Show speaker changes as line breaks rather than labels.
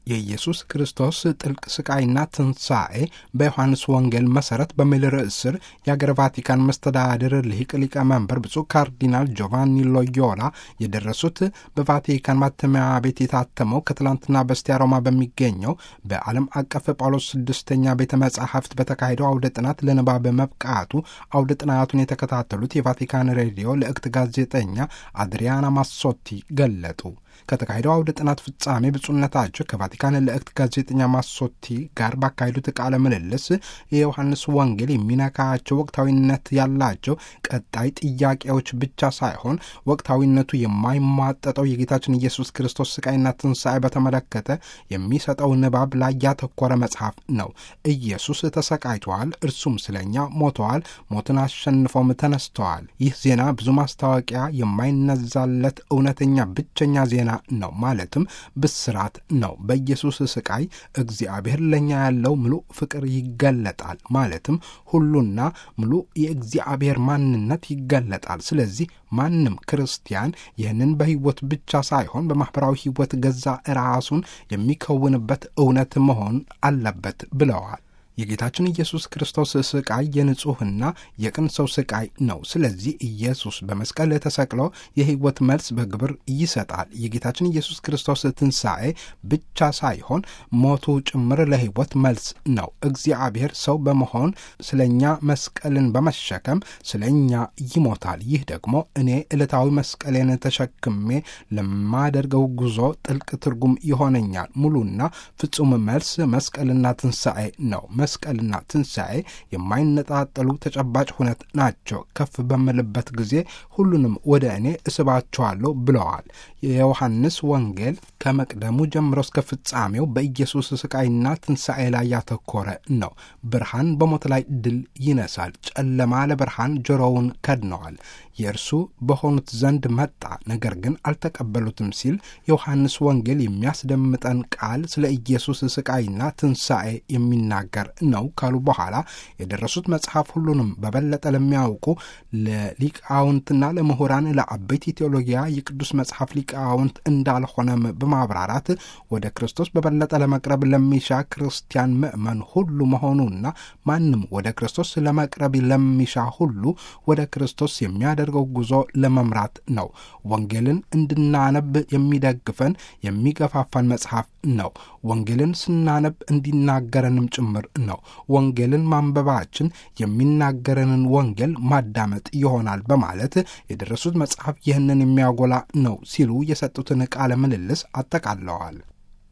የኢየሱስ ክርስቶስ ጥልቅ ስቃይና ትንሣኤ በዮሐንስ ወንጌል መሠረት በሚል ርዕስ ስር የአገር ቫቲካን መስተዳድር ሊቅ ሊቀመንበር ብፁዕ ካርዲናል ጆቫኒ ሎዮላ የደረሱት በቫቲካን ማተሚያ ቤት የታተመው ከትላንትና በስቲያ ሮማ በሚገኘው በዓለም አቀፍ ጳውሎስ ስድስተኛ ቤተ መጻሕፍት በተካሄደው አውደ ጥናት ለንባብ መብቃቱ አውደ ጥናቱን የተከታተሉት የቫቲካን ሬዲዮ ልዕክት ጋዜጠኛ አድሪያና ማሶቲ ገለጡ። ከተካሄደው አውደ ጥናት ፍጻሜ ብፁዕነታቸው ከቫቲካን ልዕክት ጋዜጠኛ ማሶቲ ጋር ባካሄዱት ቃለ ምልልስ የዮሐንስ ወንጌል የሚነካቸው ወቅታዊነት ያላቸው ቀጣይ ጥያቄዎች ብቻ ሳይሆን ወቅታዊነቱ የማይሟጠጠው የጌታችን ኢየሱስ ክርስቶስ ስቃይና ትንሣኤ በተመለከተ የሚሰጠው ንባብ ላይ ያተኮረ መጽሐፍ ነው። ኢየሱስ ተሰቃይተዋል፣ እርሱም ስለኛ ሞተዋል፣ ሞትን አሸንፎም ተነስተዋል። ይህ ዜና ብዙ ማስታወቂያ የማይነዛለት እውነተኛ ብቸኛ ዜና ነው። ማለትም ብስራት ነው። በኢየሱስ ስቃይ እግዚአብሔር ለእኛ ያለው ምሉእ ፍቅር ይገለጣል። ማለትም ሁሉና ሙሉ የእግዚአብሔር ማንነት ይገለጣል። ስለዚህ ማንም ክርስቲያን ይህንን በሕይወት ብቻ ሳይሆን በማኅበራዊ ሕይወት ገዛ ራሱን የሚከውንበት እውነት መሆን አለበት ብለዋል። የጌታችን ኢየሱስ ክርስቶስ ስቃይ የንጹሕና የቅን ሰው ስቃይ ነው። ስለዚህ ኢየሱስ በመስቀል ተሰቅሎ የሕይወት መልስ በግብር ይሰጣል። የጌታችን ኢየሱስ ክርስቶስ ትንሣኤ ብቻ ሳይሆን ሞቱ ጭምር ለሕይወት መልስ ነው። እግዚአብሔር ሰው በመሆን ስለ እኛ መስቀልን በመሸከም ስለ እኛ ይሞታል። ይህ ደግሞ እኔ ዕለታዊ መስቀሌን ተሸክሜ ለማደርገው ጉዞ ጥልቅ ትርጉም ይሆነኛል። ሙሉና ፍጹም መልስ መስቀልና ትንሣኤ ነው። መስቀልና ትንሣኤ የማይነጣጠሉ ተጨባጭ ሁነት ናቸው። ከፍ በምልበት ጊዜ ሁሉንም ወደ እኔ እስባቸዋለሁ ብለዋል። የዮሐንስ ወንጌል ከመቅደሙ ጀምሮ እስከ ፍጻሜው በኢየሱስ ስቃይና ትንሣኤ ላይ ያተኮረ ነው። ብርሃን በሞት ላይ ድል ይነሳል። ጨለማ ለብርሃን ጆሮውን ከድነዋል። የእርሱ በሆኑት ዘንድ መጣ፣ ነገር ግን አልተቀበሉትም ሲል የዮሐንስ ወንጌል የሚያስደምጠን ቃል ስለ ኢየሱስ ስቃይና ትንሣኤ የሚናገር ነው ካሉ በኋላ የደረሱት መጽሐፍ ሁሉንም በበለጠ ለሚያውቁ ለሊቃውንትና ለምሁራን ለአበይት ቴዎሎጊያ የቅዱስ መጽሐፍ ሊቃውንት እንዳልሆነም በማብራራት ወደ ክርስቶስ በበለጠ ለመቅረብ ለሚሻ ክርስቲያን ምእመን ሁሉ መሆኑና ማንም ወደ ክርስቶስ ለመቅረብ ለሚሻ ሁሉ ወደ ክርስቶስ የሚያደርገው ጉዞ ለመምራት ነው። ወንጌልን እንድናነብ የሚደግፈን የሚገፋፋን መጽሐፍ ነው። ወንጌልን ስናነብ እንዲናገረንም ጭምር ነው። ወንጌልን ማንበባችን የሚናገረንን ወንጌል ማዳመጥ ይሆናል በማለት የደረሱት መጽሐፍ ይህንን የሚያጎላ ነው ሲሉ የሰጡትን ቃለ ምልልስ አጠቃለዋል።